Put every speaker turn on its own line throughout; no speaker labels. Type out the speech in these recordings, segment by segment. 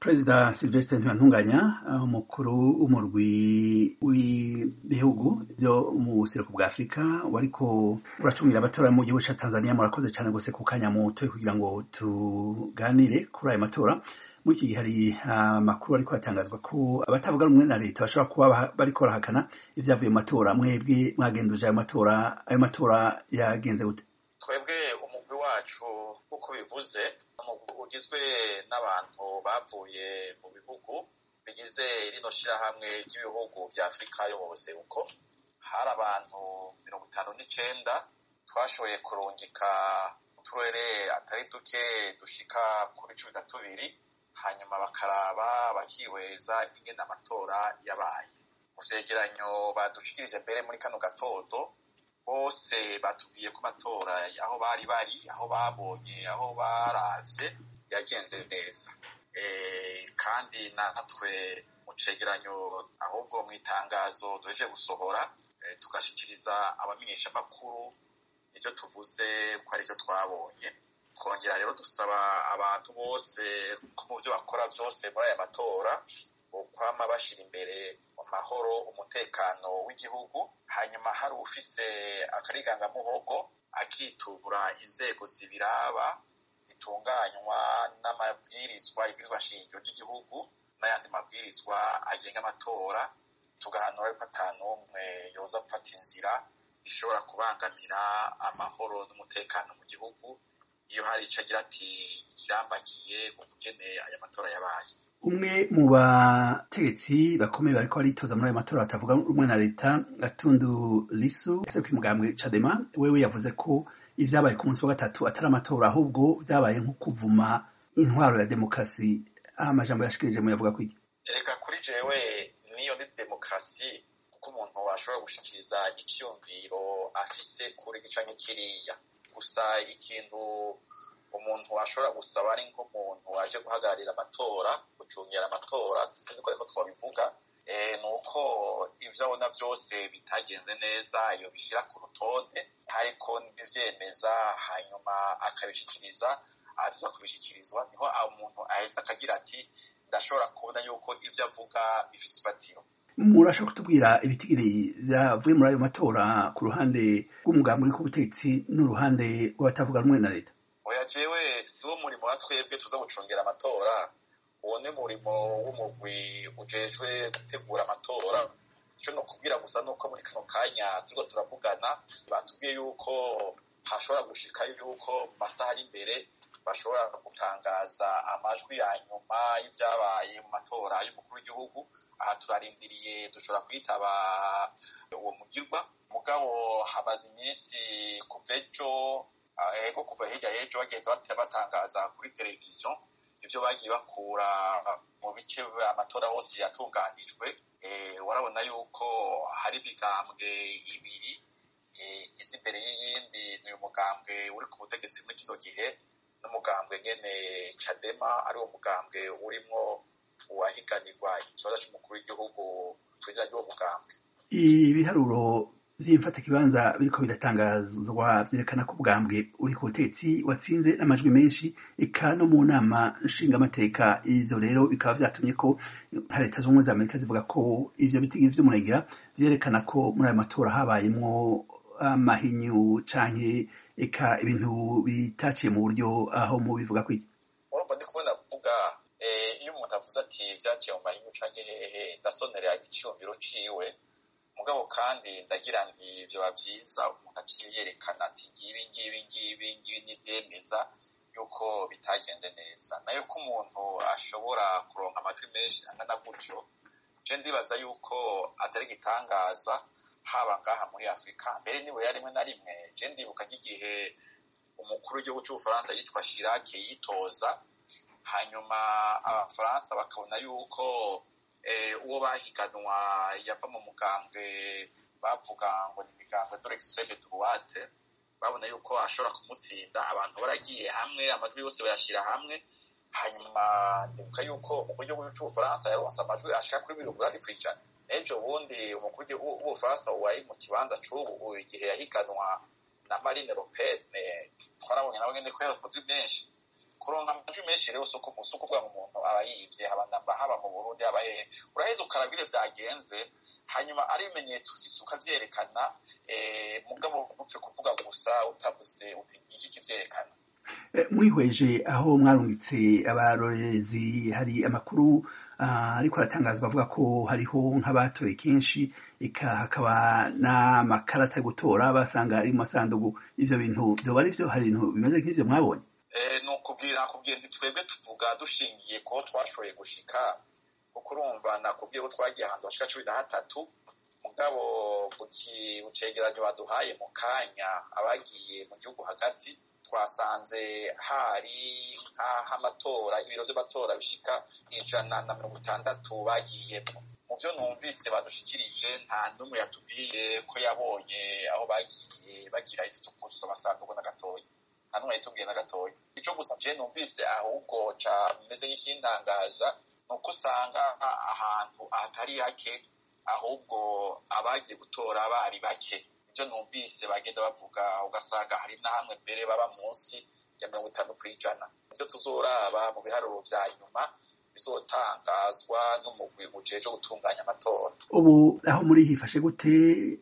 perezida silvestre ntibantunganya umukuru w'umurwi w'ibihugu byo mu buseruko bwa afurika wariko uracungira amatora mu gihugu ca tanzania murakoze cane gose ku kanya mutoye kugira ngo tuganire kuri ayo matora muri iki gihe hari amakuru ariko atangazwa ko abatavuga rumwe na leta bashobora kuba bariko barahakana ivyavuye mu matora mwebwe mwagenduje ayo matora ayo matora yagenze gute
twebwe umugwi wacu nk'uko bivuze ugizwe n'abantu bavuye mu bihugu bigize rino shirahamwe ry'ibihugu vya afurika yo mu buseruko hari abantu mirongo itanu n'icenda twashoboye kurungika uturere atari duke dushika kuri cumi na tubiri hanyuma bakaraba bakihweza ingene amatora yabaye mu vyegeranyo badushikirije mbere muri kano gatondo bose batubwiye ko amatora aho bari bari aho babonye aho baravye yagenze neza kandi natwe mu cegeranyo ahubwo mu itangazo duheje gusohora tugashikiriza abamenyeshamakuru ivyo tuvuze ko ari vyo twabonye twongera rero dusaba abantu bose ko mu vyo bakora vyose muri aya matora bokwama bashira imbere amahoro umutekano w'igihugu hanyuma hari ufise akarigangamuhogo akitura inzego zibiraba zitunganywa n'amabwirizwa ibwirizwa shingiro ry'igihugu n'ayandi mabwirizwa agenga amatora tugahanura yuko ata n'umwe yoza gufata inzira ishobora kubangamira amahoro n'umutekano mu gihugu iyo hari ico agira ati kirambakiye ukugene aya matora yabaye
umwe mu bategetsi bakomeye bariko baritoza muri ayo matora batavuga rumwe na leta gatundu lisu ese kw'imugambwe cadema wewe yavuze ko ivyabaye ku munsi wa gatatu atari amatora ahubwo vyabaye nko kuvuma intwaro ya demokarasi amajambo yashikirije muyavuga kwiki
reka kuri jewe niyo ni demokarasi kuko umuntu ashobora gushikiriza icyumviro afise kuri gica nk'ikiriya gusa ikintu umuntu ashobora gusaba ari nk'umuntu aje guhagararira amatora gucungera amatora sinzi ko ariko twabivuga ni uko ivyo abona vyose bitagenze neza iyo bishyira ku rutonde ariko ntivyemeza hanyuma akabishikiriza aza kubishikirizwa niho umuntu aheza akagira ati ndashobora kubona yuko ivyo avuga bifise ifatiro
murashaka kutubwira ibitigiri vyavuye muri ayo matora ku ruhande rw'umugambi uri ku butegetsi n'uruhande rw'abatavuga rumwe na leta
oya jewe si wo murimo wa twebwe tuza gucungera amatora uwo ni murimo w'umugwi ujejwe gutegura amatora ico no kubwira gusa nuko muri kano kanya turiko turavugana batubwiye yuko hashobora gushika yuko mu masaha ari imbere bashobora gutangaza amajwi ya nyuma y'ivyabaye mu matora y'umukuru w'igihugu aha turarindiriye dushobora kwitaba uwo mugirwa mugabo hamaze iminsi kuva ejo ego kuva hirya y'ejo bagenda batangaza kuri televiziyo ivyo bagiye bakura mu bice amatora hose yatunganijwe warabona yuko hari imigambwe ibiri izi imbere y'iyindi ni uyu mugambwe uri ku butegetsi muri kino gihe n'umugambwe nyene cadema ari wo mugambwe urimwo uwahiganirwa ikibazo c'umukuru w'igihugu kw'izina ry'uwo mugambwe
ibiharuro vy'imfatakibanza biriko biratangazwa vyerekana ko ubwambwe uri ku butegetsi watsinze n'amajwi menshi eka no mu nama nshingamateka ivyo rero bikaba vyatumye ko leta z'ubumwe za amerika zivuga ko ivyo bitigiri vy'umurengera vyerekana ko muri ayo matora habayemwo amahinyu canke eka ibintu bitaciye mu buryo aho mu bivuga kwiki
urumva ndi kubona kuvuga iyo umuntu avuze ati vyaciye mu mahinyu canke hehe ndasonera iciyumviro ciwe mugabo kandi ndagira nti vyoba vyiza umuntu aciye yerekana ati ngibi ngibi ngibi ngibi n'ivyemeza yuko bitagenze neza nayo ko umuntu ashobora kuronka amajwi menshi angana gutyo je ndibaza yuko atari igitangaza haba ngaha muri afurika mbere niwe rimwe na rimwe je ndibuka nk'igihe umukuru w'igihugu c'ubufaransa yitwa shirake yitoza hanyuma abafaransa bakabona yuko uwo bahiganwa yava mu mugambwe bavuga ngo ni imigambwe dore extreme droite babona yuko ashobora kumutsinda abantu baragiye hamwe amajwi yose bayashira hamwe hanyuma ndibuka yuko umukuru w'igihugu c'ubufaransa yaronse amajwi ashika kuri mirongo inani kw'ijana ejo bundi umukuru w'ubufaransa wari mu kibanza c'ubu igihe yahiganwa na marine le pen twarabonye nawe nyene ko yaronse amajwi menshi kuronka amajwi menshi rero si ukuvuga ngo umuntu aba yibye haba haba mu burundi haba hehe uraheza ukarabwire byagenze hanyuma ari ibimenyetso ukavyerekana mugabo ntupfe kuvuga gusa utavuze uti iki kivyerekana
mwihweje aho mwarungitse abarorezi hari amakuru ariko aratangazwa avuga ko hariho nk'abatoye kenshi eka hakaba n'amakarata yo gutora basanga ari mu masandugu ivyo bintu vyoba ari vyo hari ibintu bimeze nk'ivyo mwabonye
ni ukubwira nakubwiye nti twebwe tuvuga dushingiye ko twashoboye gushika kuko urumva nakubwiye ko twagiye ahantu hashika cumi na hatatu mugabo mu cegeranyo baduhaye mu kanya abagiye mu gihugu hagati twasanze hari nk'aho amatora ibiro vy'amatora bishika ijana na mirongo itandatu bagiyemo mu vyo numvise badushikirije nta n'umwe yatubwiye ko yabonye aho bagiye bagira ivyo vyo kuzuza amasanduku na gatoya nta n'umwe yatubwiye na gatoya ico gusa je numvise ahubwo ca meze nk'ikintangaza ni uko usanga ahantu hatari hake ahubwo abagiye gutora bari bake ibyo numvise bagenda bavuga ugasanga hari na hamwe mbere baba munsi ya mirongo itanu ku ijana ibyo tuzoraba mu biharuro vya nyuma bizotangazwa n'umugwi ujeje gutunganya amatora
ubu aho muri hifashe gute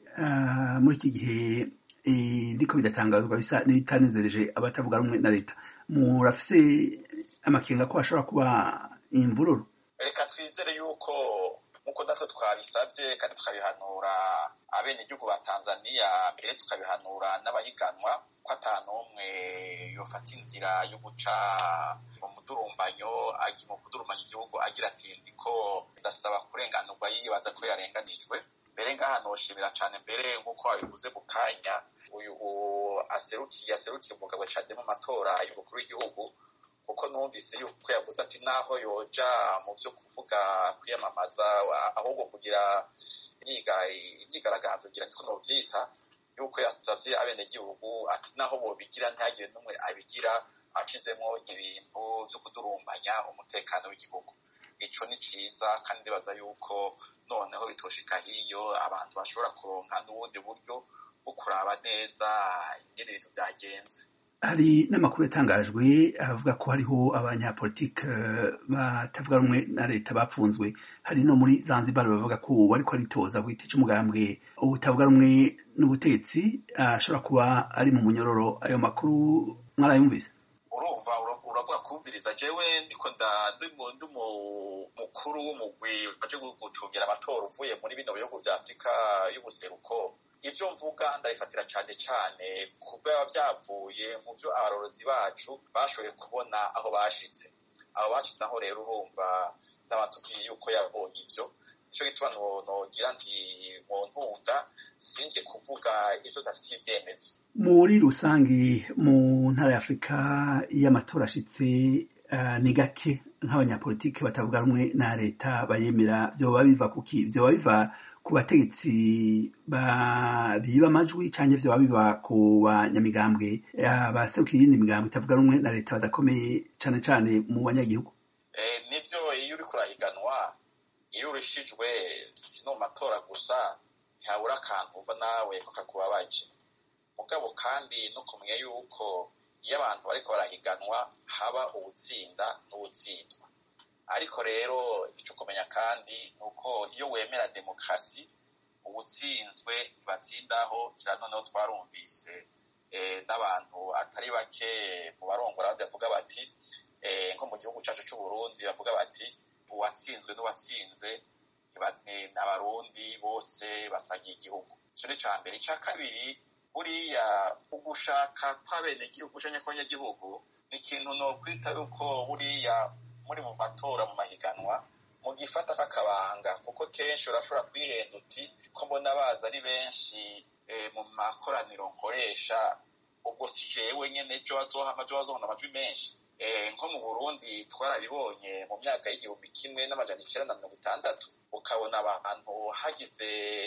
muri iki gihe ndiko bidatangazwa bisa n'ibitanezereje abatavuga rumwe na leta murafise amakenga ko hashobora kuba imvururu
reka twizere yuko nk'uko natwe twabisabye kandi tukabihanura abenegihugu ba tanzaniya mbere tukabihanura n'abahiganwa ko ata n'umwe yofata inzira yo guca mu mudurumbanyo mu kudurumanya igihugu agira ati ndiko ndasaba kurenganurwa yibaza ko yarenganijwe mbere ngaha noshimira cane mbere nk'uko wabivuze mu kanya uyu aserukiye aserukiye umugabo cane mu matora y'umukuru w'igihugu kuko numvise yuko yavuze ati naho yoja mu vyo kuvuga kwiyamamaza ahubwo kugira imyigaragambyo ngira niko novyita yuko yasavye abenegihugu ati naho bobigira ntihagire n'umwe abigira ashizemwo ibintu vyo kudurumbanya umutekano w'igihugu ico ni ciza kandi ndibaza yuko noneho bitoshika hiyo abantu bashobora kuronka n'ubundi buryo bwo kuraba neza ingene ibintu vyagenze
hari n'amakuru yatangajwe avuga ko hariho abanyapolitike batavuga rumwe na leta bapfunzwe hari no muri zanzibar bavuga ko uwo ariko aritoza ku giti c'umugambwe utavuga rumwe n'ubutetsi ashobora kuba ari mu munyororo ayo makuru mwarayumvise
urumva uravuga kumviriza jewe ndiko ndi mukuru w'umugwi waje gucungira amatora uvuye muri bino bihugu vya afurika y'ubuseruko ivyo mvuga ndabifatira cane cane kuba vyavuye mu vyo abarorozi bacu bashoboye kubona aho bashitse aho bashitse aho rero urumva ndabatubwiye yuko yabonye ivyo nico gituma nogira nti mu ntunga sinje kuvuga ivyo dafitiye ivyemezo
muri rusange mu ntara ya afurika iyo amatora ashitse ni gake nk'abanyapolitiki batavuga rumwe na leta bayemera vyoba biva kuki vyoba biva ku bategetsi biba amajwi canke vyoba biva ku banyamigambwe abaserukira iyindi migambwe itavuga rumwe na leta badakomeye cane cane mu banyagihugu
nivyo iyo uriko urahiganwa iyo urishijwe si no mu matora gusa ntihabura akantu umva nawe ko kakubabaje mugabo kandi no kumenya yuko iyo abantu bariko barahiganwa haba uwutsinda n'uwutsindwa ariko rero ico kumenya kandi ni uko iyo wemera demokarasi uwutsinzwe ntibatsindaho kira noneho twarumvise n'abantu atari bake mu barongora abandi bavuga bati nko mu gihugu cacu c'uburundi bavuga bati uwatsinzwe n'uwatsinze abarundi bose basagiye igihugu ico ni ca mbere ica kabiri buriya ugushaka kw'abenegihugu canke kw'abanyagihugu ni ikintu nokwita yuko buriya muri mu matora mu mahiganwa mu gifata k'akabanga kuko kenshi urashobora kwihenda uti ko mbona baza ari benshi mu makoraniro nkoresha ubwo si jewe nyene ejo bazohama ejo bazohona amajwi menshi nko mu burundi twarabibonye mu myaka y'igihumbi kimwe n'amajana icenda na mirongo itandatu ukabona abantu hagize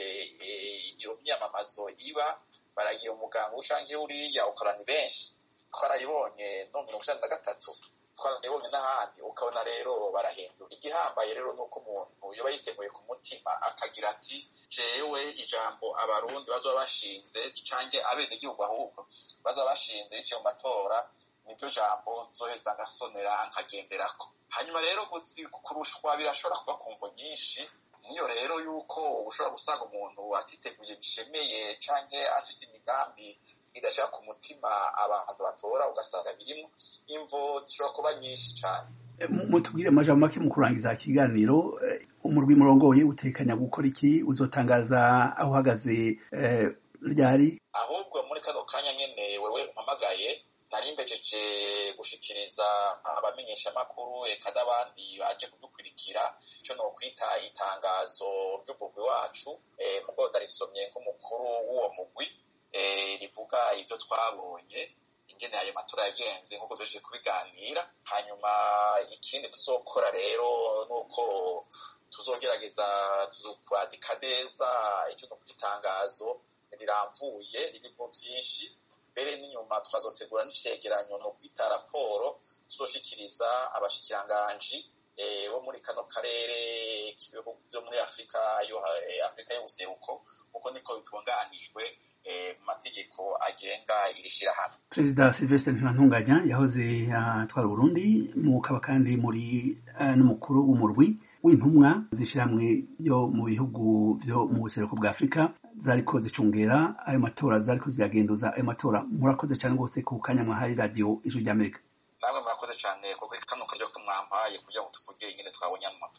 iyo myamamazo iba baragiye umuganga ucanke uriya ukabona ni benshi twarayibonye no mirongo icenda na gatatu twarabibonye n'ahandi ukabona rero barahindura igihambaye rero ni uko umuntu yoba yiteguye ku mutima akagira ati jewe ijambo abarundi bazoba bashinze canke abenegihugu ahubwo bazoba bashinze biciye mu matora niryo jambo nzoheza ngasonera nkagenderako hanyuma rero kurushwa birashobora kuba ku mvo nyinshi niyo rero yuko ushobora gusanga umuntu atiteguye bishemeye canke afise imigambi idashaka ku mutima abantu batora ugasanga birimo imvo zishobora kuba nyinshi cane
mutubwire amajambo make mu kurangiza ikiganiro umurwi murongoye utekanya gukora iki uzotangaza aho uhagaze ryari
ahubwo muri kano kanya nyene wewe umpamagaye nari mbejeje gushikiriza abamenyeshamakuru eka n'abandi baje kudukurikira ico nokwita itangazo ry'umugwi wacu mugo ndarisomye nk'umukuru w'uwo mugwi rivuga ivyo twabonye ingene ayo matora yagenze nk'uko tuje kubiganira hanyuma ikindi tuzokora rero nuko tuzogerageza tuzokwandika neza icyo no itangazo riramvuye ririmo byinshi mbere n'inyuma twazotegura n'icegeranyo no kwita raporo tuzoshikiriza abashikiranganji bo muri kano karere k'ibihugu vyo muri afurika yo afurika y'ubuseruko kuko niko bitunganijwe mu mategeko agenga iri shirahamwe
perezida silvestre ntibantunganya yahoze atwara uburundi mukaba kandi muri n'umukuru w'umurwi w'intumwa z'ishirahamwe yo mu bihugu vyo mu buseruko bwa afurika zariko zicungera ayo matora zariko ziragenduza ayo matora murakoze cane rwose ku kanya mwahaye radiyo ijwi ry'amerika
namwe murakoze cane kuko kano karyo ko mwampaye kugira ngo tuvuge ingene twabonye